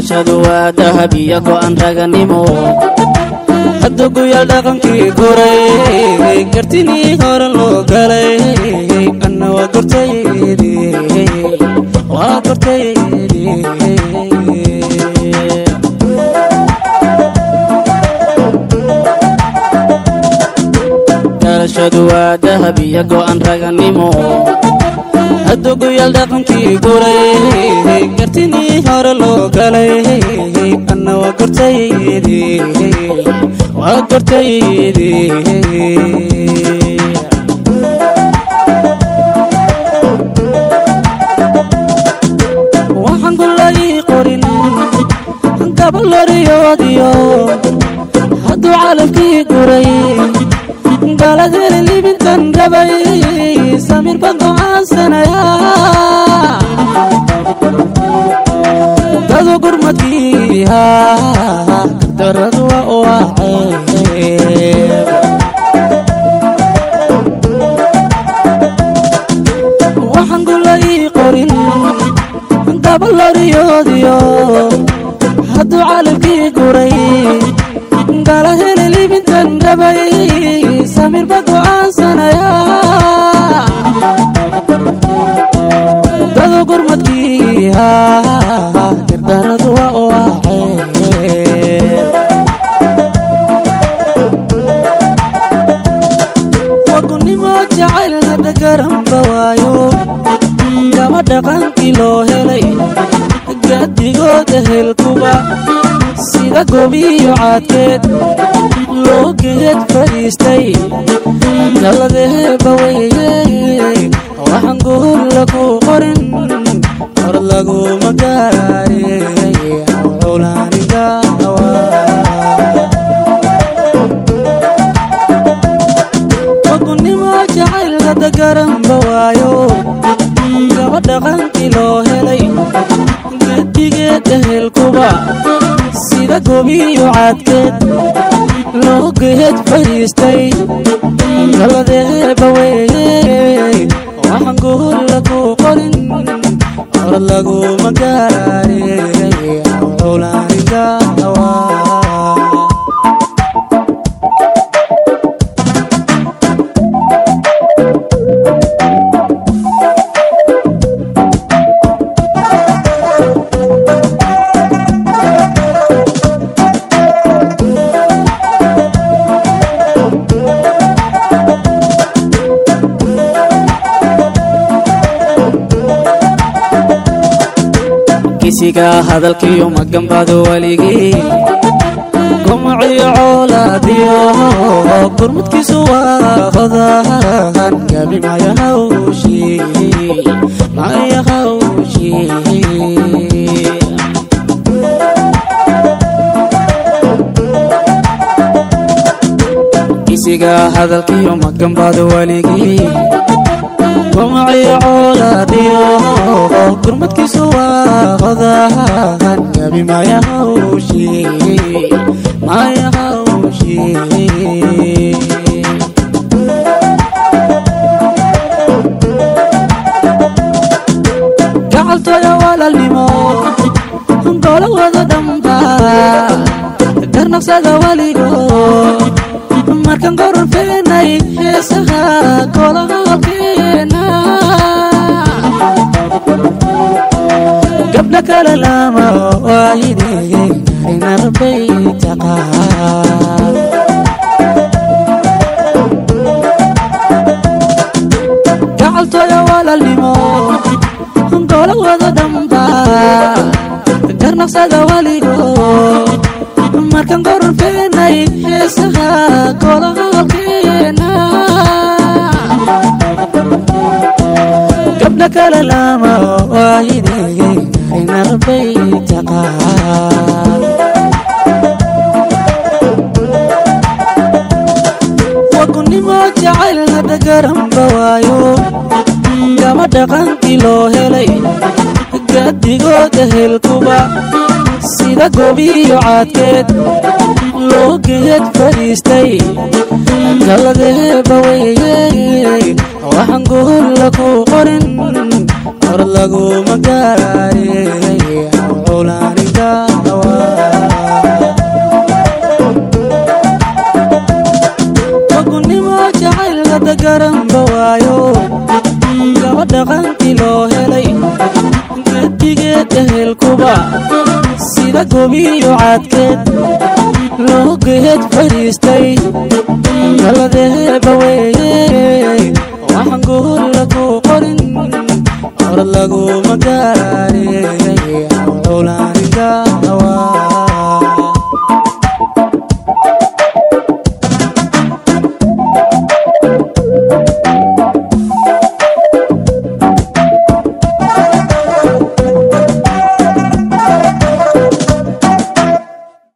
dhalashadu waa dahab iyo go'an raganimo hadda guyaal dhaqankii koray kartinii hore loo galay anna waa gortaydi waa gortaydi dhalashadu waa dahab iyo go'an raganimo hadda guyaal dhaqankii koray kartinii hore loo galay anna waa gortaydi waa gortaydi waxaan gulay qorin gabaloriyoodiyo hadduu calafkii guray galadeli libintan rabay samir baan go'aansanaya dadu gurmadkii haa daradu waa u ceeb waxaan gulay qorin gabaloriyoodiyo hadduu calafkii guray gala heli libintan rabay samir ba go'aansanaya dadu gurmadkii haa dardaradu waa u ceeb wagunimo jacayl hadda garanba waayo gaba dhaqankii loo helay gadigooda helkuba sida gobiyo caadkeed loo geed fadhiistay dalladeeba weye waxaan guur lagu qorin hor laguma gaaraye culaanigawa wagunimo jacayl hadda garanba waayo gaba dhaqankii loo helay gedigeeda helkuba sida gobiyo caadkeed loo geed fadhiistay dalladeeba weye waxaan guur lagu qorin hor laguma gaaraye culaanigawa kisiga hadalkiyo maganbado weligii gumuciyo coolaadiyo gurmudkiisu waa qodahan gabi maya hawshi maya hawshi kisiga hadalkiyo maganbado weligii gumuciyo coolaadiyo gurmudkiisu waa qodahan gabi maya hawshi maya hawshi gacaltooya walaalnimo golo wada dhamba garnaqsada weligo markan qoror feenay heesaha golahalkeena gabdha kale lama waayide garinarbay taqaan gacaltooya walaalnimo golo wada dhamba garnaqsada weligo markan qoror feenay heesaha golahalkeena gabdha kale lama waayide garinarbay taqaan wagunimo jacayl hadda garanba waayo gaba dhaqankii loo helay gadigooda helkuba sida gobiyo caadkeed loo geed fadhiistay dalladeeba weye waxaan guur lagu qorin hor laguma gaaraye culaaniga geed ehelkuba sida gobiyo caadkeed loo geed fadhiistay galadeeba weeye waxaan guul lagu qorin hor laguma gaare